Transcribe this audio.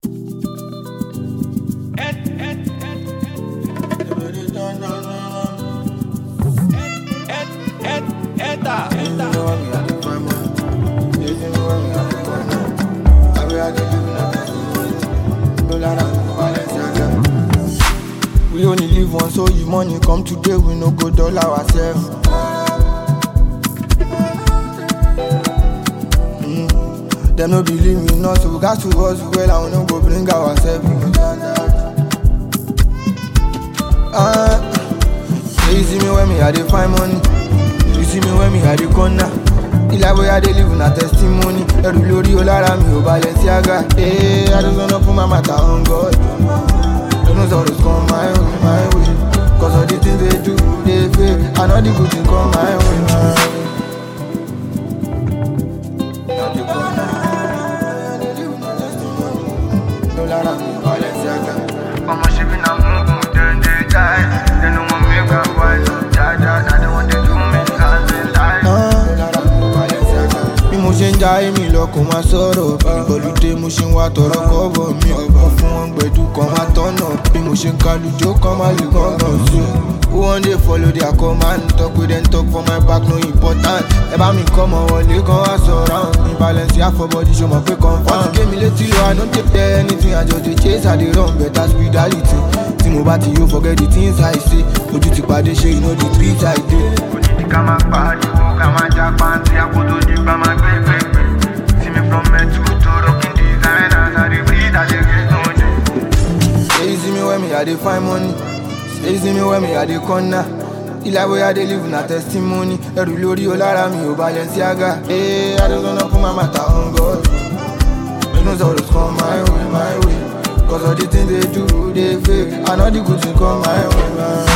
We only live once, so if money come today, we no go dull ourselves. Mm. Them no believe me, not so we got to us well, and we no go bring ourselves. Ah, you see me when me I dey find money, you see me when me I dey corner. ilé bóyá dé live na testimony ẹrù lórí o lára mi ò balẹ̀ sí àga. ee adúgbò fún mama ta on god. Don't always come my way, my way. Cause all the things they do, they fake. I know the good thing come my way, my way. Now you come now, they live na testimony. No lára mi ò balẹ̀ sí àga. Ọmọ ṣe bí na mugu dem dey die. Dem no wan make I wise up, jaja. Na dem wan dey do me as they lie. No lára mi ò balẹ̀ sí àga. Bí mo ṣe ń ja èmi lọ kò máa sọ̀rọ̀ Ìgbọ̀lùdé mo ṣe ń wá tọrọ kọ́bọ̀ mi ọ̀pọ̀ fún wọn gbẹ̀dú kan máa tọ̀nà Bí mo ṣe ń kalùjó kan máa lè gángan sí Who wan dey follow their command Talk with them talk for my back no important Ẹ bá mi kọ́ mọ wọlé kan wá sọ̀rọ̀ Mi balance àfọ̀bọ̀dì ṣo mọ̀ pé confam Wọ́n ti gé mi létí lọ I no dey tell anything I just dey chase I dey run better spirituality Tí mo bá ti yóò forget the things I say Ojú ti pàdé ṣe you know the treat I dey Onídìí ká máa pariwo, ká máa já pàǹtí, àpò tó di gbà máa gbé gbégbé. See me from metal to rocking designers, I dey breathe, I dey get no day. Say you see me when me I dey find money. Say you see me when me I dey corner. Ilé bóyá dé live na testimony. Ẹrù lórí o lára mi ò balẹ̀ sí àga. Ee, Adúgbò fún mama ta on God. Don't always come my way, my way. Cause all the things they do, they fake. I know the good thing come my way, my way.